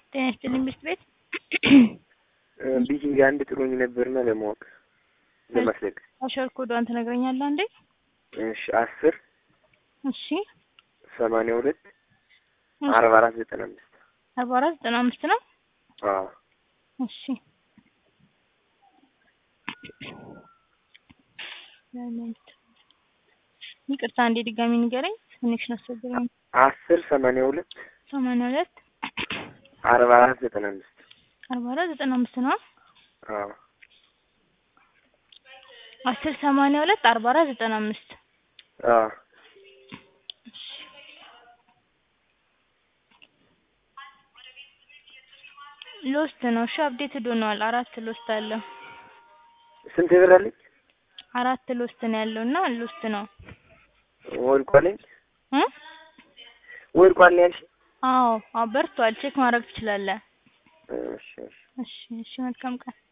ጤና ይስጥልኝ ብስት ቤት ቢጂንግ አንድ ጥሎኝ ነበርና ለማወቅ ለማስለቅ አሸር ኮዷን ትነግረኛለህ አንዴ? እሺ አስር እሺ ሰማንያ ሁለት አርባ አራት ዘጠና አምስት አርባ አራት ዘጠና አምስት ነው። አዎ እሺ ይቅርታ አንዴ ድጋሚ ንገረኝ። ኮኔክሽን አስቸገረኝ። አስር ሰማንያ ሁለት ሰማንያ ሁለት አርባ አራት ዘጠና አምስት አርባ አራት ዘጠና አምስት ነው። አዎ አስር ሰማንያ ሁለት አርባ አራት ዘጠና አምስት አዎ ሎስት ነው። እሺ አፕዴትድ ሆኗል። አራት ሎስት አለ። ስንት ብር አለኝ? አራት ሎስት ነው ያለው እና ሎስት ነው ወድቋለኝ እ ወድቋል ነው ያልሽኝ? አዎ አዎ በርቷል። ቼክ ማድረግ ትችላለህ። እሺ እሺ እሺ እሺ መልካም ቀን